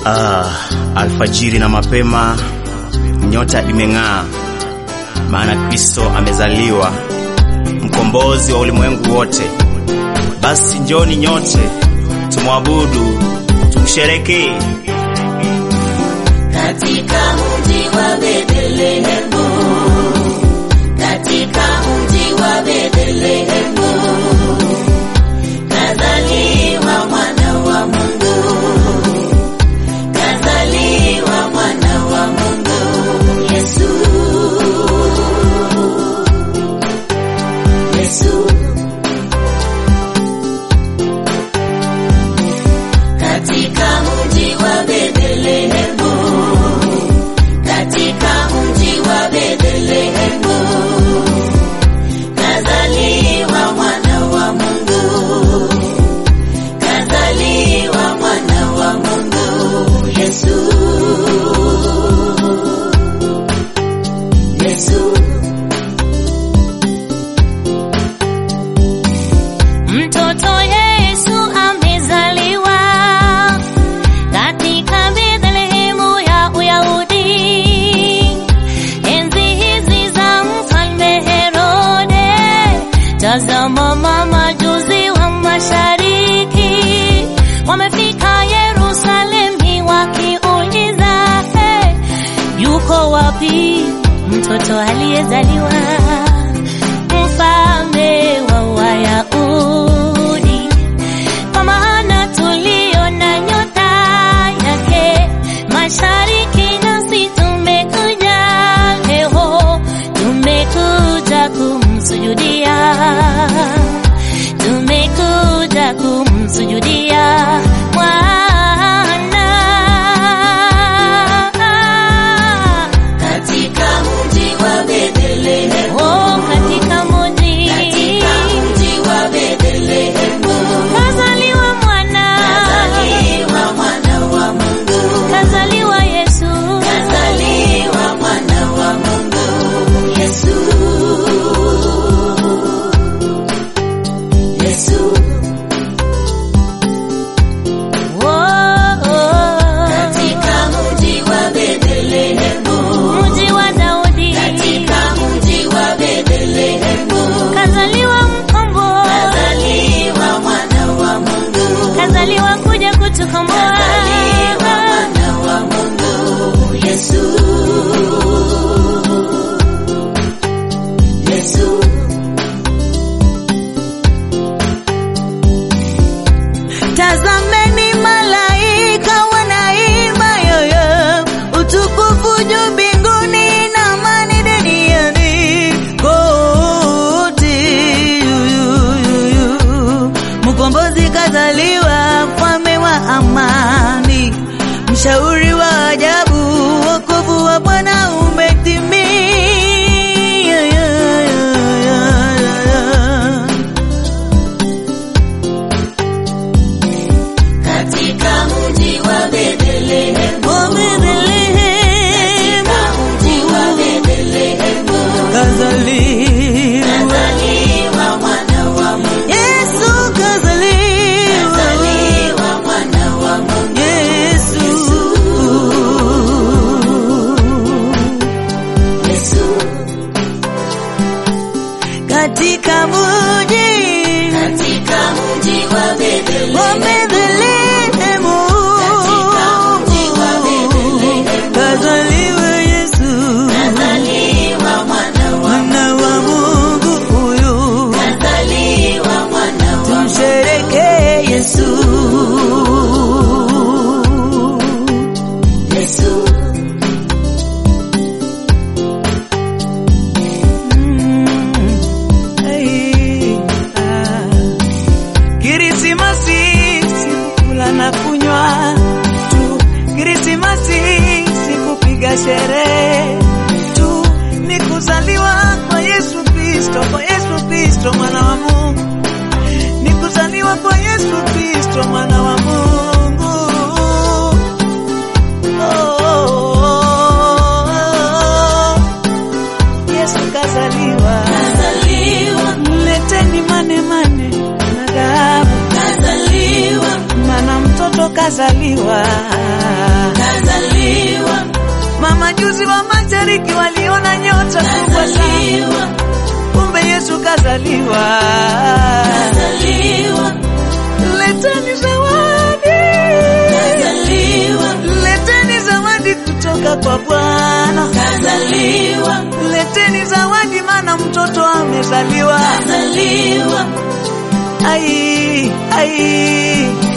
Ah, alfajiri na mapema nyota imeng'aa, maana Kristo amezaliwa, mkombozi wa ulimwengu wote. Basi njoni nyote tumwabudu, tumsherekee katika mji wa Bethlehemu, katika mji wa Bethlehemu, kazaliwa mwana wa Mungu, kazaliwa mwana wa Mungu, Yesu, Yesu. Katika mji wa Bethlehemu, katika mji wa Bethlehemu, kazaliwa mwana wa Mungu, kazaliwa mwana wa Mungu, Yesu, Yesu. Mtoto Yesu amezaliwa katika Bethlehemu ya Uyahudi. Enzi hizi za mfalme Herode, tazama mamajuzi wa mashariki wamefika Yerusalemu wakiuliza, hey, yuko wapi mtoto aliyezaliwa mfalme wa Wayahudi? Kwa maana tuliona nyota yake mashariki, nasi tumekuja leo, tumekuja kumsujudia, tumekuja kumsujudia Bwana Katika mji wa Bethlehemu, oh, katika mji katika mji wa Bethlehemu, kazaliwa mwana, kazaliwa mwana wa Mungu, kazaliwa Yesu, kazaliwa mwana wa Mungu, Yesu, Yesu. oh, oh. Katika mji wa Bethlehemu, mji wa Daudi, katika mji wa Bethlehemu, kazaliwa mkombozi, kazaliwa mwana wa Mungu, kazaliwa kuja kutukomboa. kazaliwa mwana wa Mungu, Yesu, Yesu. Tazameni malaika wanaimba yoyo, utukufu juu mbinguni na amani duniani kote. Yuyuyuyu. Mkombozi kazaliwa, mfalme wa amani, mshauri wa ajabu, wokovu wa Bwana umetimia. Katika mji wa Bethlehemu, Oh, Bethlehem, katika mji wa Bethlehemu, kazaliwa kazaliwa mwana wa Mungu, Yesu kazaliwa, kazaliwa mwana wa Mungu, Yesu Yesu. katika mji Katika mji wa wa Bethlehemu, Bethlehemu, katika mji wa Bethlehemu, kazaliwa Yesu, kazaliwa mwana wa mwana wa Mungu huyu, kazaliwa mwana wa tumsherekee Yesu. Yesu. Kirisimasi sikukula na kunywa tu, Kirisimasi sikupiga sherehe tu, ni kuzaliwa kwa Yesu Kristo, kwa Yesu Kristo mwana wa Mungu, ni kuzaliwa kwa Yesu Kristo mwana wa Mungu. Oh, oh, oh, oh. Yesu kazaliwa, Kazaliwa, mleteni mane mane na dhahabu, kazaliwa, maana mtoto ka kazaliwa. kazaliwa, Mamajuzi wa mashariki waliona nyota kubwa sana, kazaliwa, kumbe Yesu kazaliwa. kazaliwa, Leteni zawadi, kazaliwa, leteni zawadi kutoka kwa Bwana. kazaliwa, Leteni zawadi, maana mtoto amezaliwa. kazaliwa, Ai, ai,